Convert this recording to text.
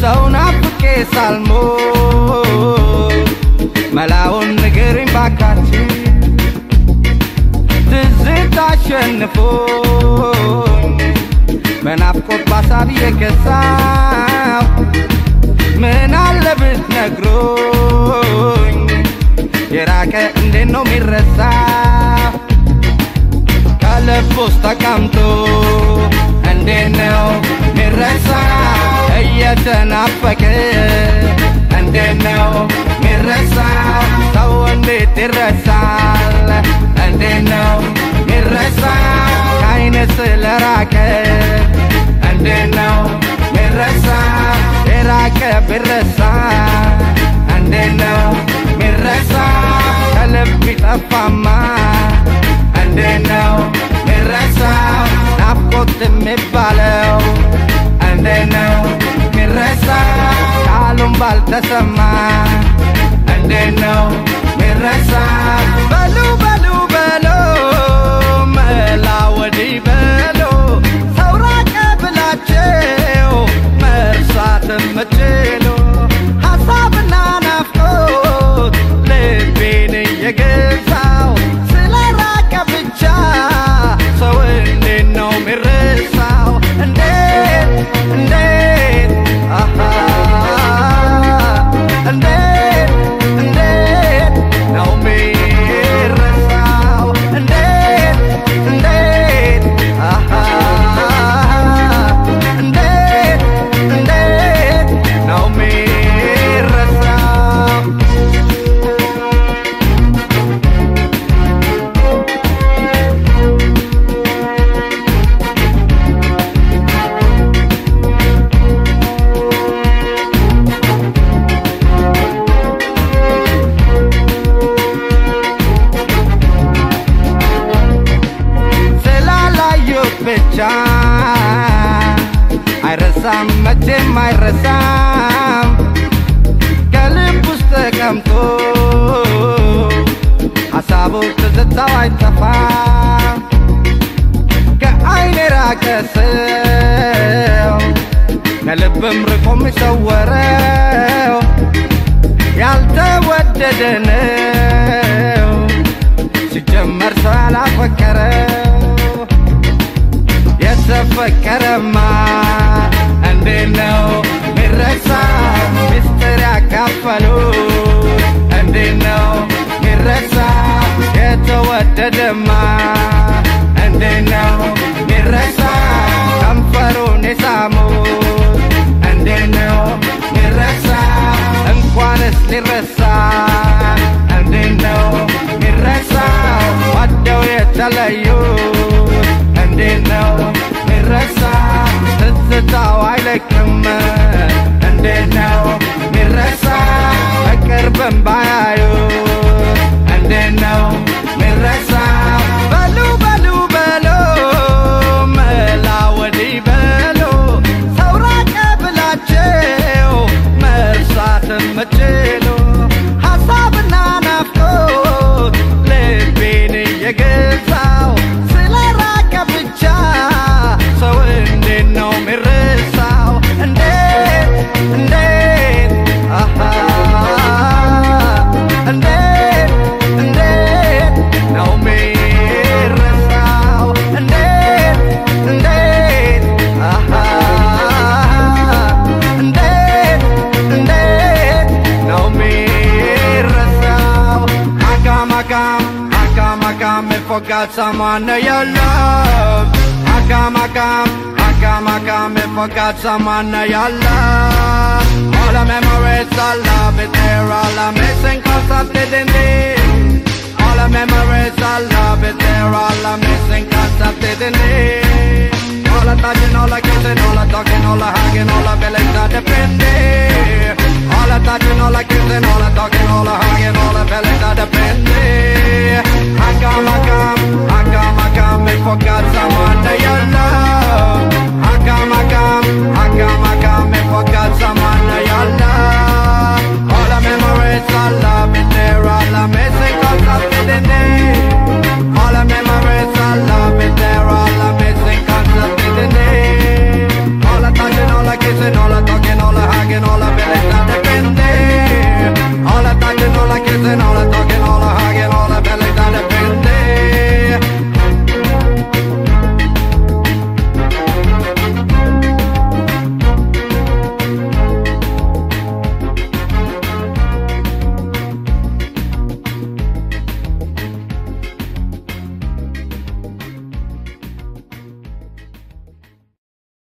ሰው ናፍቄ ሳልሞት መላውን ንገሪኝ ባካችን ትዝታ አሸንፎኝ በናፍቆት ባሳብ የገዛው ምን አለ ብትነግሩኝ የራቀ እንዴት ነው የሚረሳ ከልብ ውስጥ ተቀምጦ እንዴት ነው ሚረሳ እየተናፈቀ እንዴት ነው ሚረሳ ሰው እንዴት ይረሳል እንዴት ነው ሚረሳ ከአይን ስለራቀ እንዴት ነው ሚረሳ የራቀ ቢረሳ እንዴት ነው ሚረሳ ከልብ ይጠፋማ እንዴት ነው ሚረሳ ናፍቆት የሚባለው እንዴት ነው ሚረሳ ቃሉም ባልተሰማ እንዴት ነው ሚረሳ በሉ በሉ በሎ መላ ወዲህ በሎ ሰው ራቀ ብላቸው መርሳት የምችሉ ሀሳብና ናፍቆት ልቤን እየገዛው ስለ ራቀ ብቻ ሰው እንዴት ነው ሚረሳው እንዴት እንዴት አሃ እንዴት እንዴት ነው ሚረሳው እንዴት እንዴት አሃ እንዴት እንዴት ነው ሚረሳው ስላላዩት ብቻ አይረሳም መቼም አይረሳም ከልብ ውስጥ ተቀምጦ ሀሳቡ ትዝታው አይጠፋም ከአይን የራቀ ሰው ከልብም ርቆ የሚሰወረው ያልተወደደ ነው ሲጀመር ሰው ያላፈቀረው የተፈቀረማ እንዴት ነው ሚረሳ ሚስጥር ያካፈሉት እንዴት ነው ሚረሳ የተወደደማ እንዴት ነው ሚረሳ ከንፈሩን የሳሙት እንዴት ነው ሚረሳ እንኳንስ ሊረሳ እንዴት ነው ሚረሳ ወደው የተለዩት እንዴት ነው ሚረሳ ትዝታው አይለቅም እንዴት ነው ሚረሳ በቅርብም ባያዩት እንዴት ነው ሚረሳ በሉ በሉ በሎ መላ ወዲህ በሎ ሰው ራቀ ብላቸው መርሳት የምችሉ ሀሳብና ናፍቆት ልቤን እየገዛው ስለ ራቀ ብቻ ሰው እንዴት ነው ሚረሳው እንዴት እንዴት አሃ እንዴት እንዴት ነው ሚረሳው እንዴት እንዴት አሃ እንዴት እንዴት ነው ሚረሳው አካም አካም አካም አካም forgot someone that you love አካም አካም አካም አካም forgot someone that you love all the memories I love it there all I'm missing cause I didn't live all the memories I love it there all I'm missing cause I didn't live all the touching, all the kissing, all the talking, all the hugging, all the feelings that depend All the touching, all the kissing, all the talking, all the hugging, all the feelings that depend I come, I come, I come, I come, I forgot someone that